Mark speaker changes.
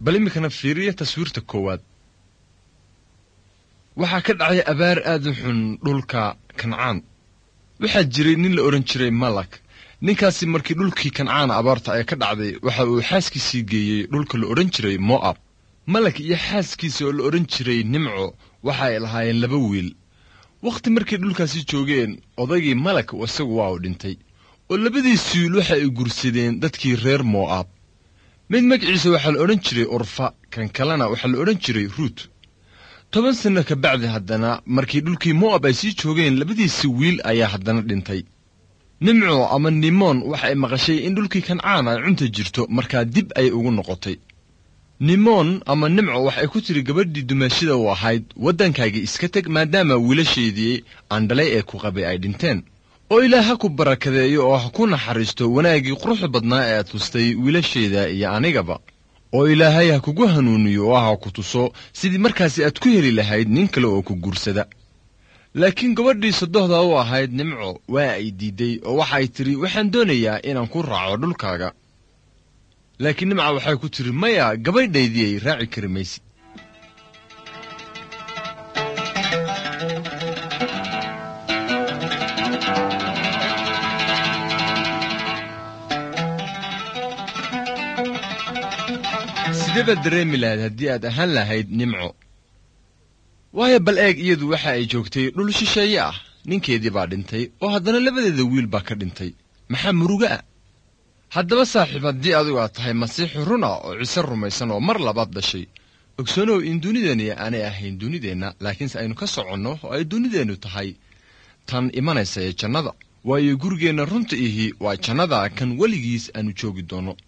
Speaker 1: bal iminkana fiiriya taswiirta koowaad waxaa ka dhacay abaar aad u xun dhulka kancaan waxaa jiray nin la odhan jiray malak ninkaasi markii dhulkii kancaana abaarta ay ka dhacday waxa uu xaaskiisii geeyey dhulka la odhan jiray mo'ab malak iyo xaaskiisa oo la odhan jiray nimco waxa ay lahaayeen laba wiil wakhti markay dhulkaasi joogeen odaygii malak isagu waa u dhintay oo labadiisi wiil waxa ay gursadeen dadkii reer mo'ab mid magaciisa waxaa la odhan jiray urfa kan kalena waxaa la odhan jiray ruut toban sanno ka bacdi haddana markii dhulkii mo'ab ay sii joogeen labadiisi wiil ayaa haddana dhintay nimco ama nimoon waxa ay maqashay in dhulkii kancaan ay cunta jirto markaa dib ay ugu noqotay nimoon ama nimco waxay ku tiri gabadhii dumaashida u ahayd waddankaagii iska teg maadaama wiilasheedii aandhalay ee ku qabay ay dhinteen oo ilaah ha ku barakadeeyo oo ha ku naxariisto wanaaggii quruxda badnaa ee aad tustay wiilasheeda iyo anigaba oo ilaahay ha kugu hanuuniyo oo ha ku tuso sidii markaasi aad ku heli lahayd nin kale oo ku guursada laakiin gabadhii sodohda u ahayd nimco waa ay diidday oo waxay tidhi waxaan doonayaa inaan ku raaco dhulkaaga laakiin nimca waxay ku tidhi maya gabadhaydii ay raaci kari maysid sidee baad dareemi lahayd haddii aad ahaan lahayd nimco waayo bal eeg iyadu waxa ay joogtay dhul shisheeye ah ninkeedii baa dhintay oo haddana labadeeda wiil baa ka dhintay maxaa muruga ah haddaba saaxiib haddii adigu aad tahay masiixi run ah oo ciise rumaysan oo mar labaad dhashay ogsoonow in dunideenni aanay ahayn dunideenna laakiinse aynu ka soconno oo ay dunideennu tahay tan imanaysa ee jannada waayo gurigeenna runta ihi waa jannada kan weligiis aanu joogi doonno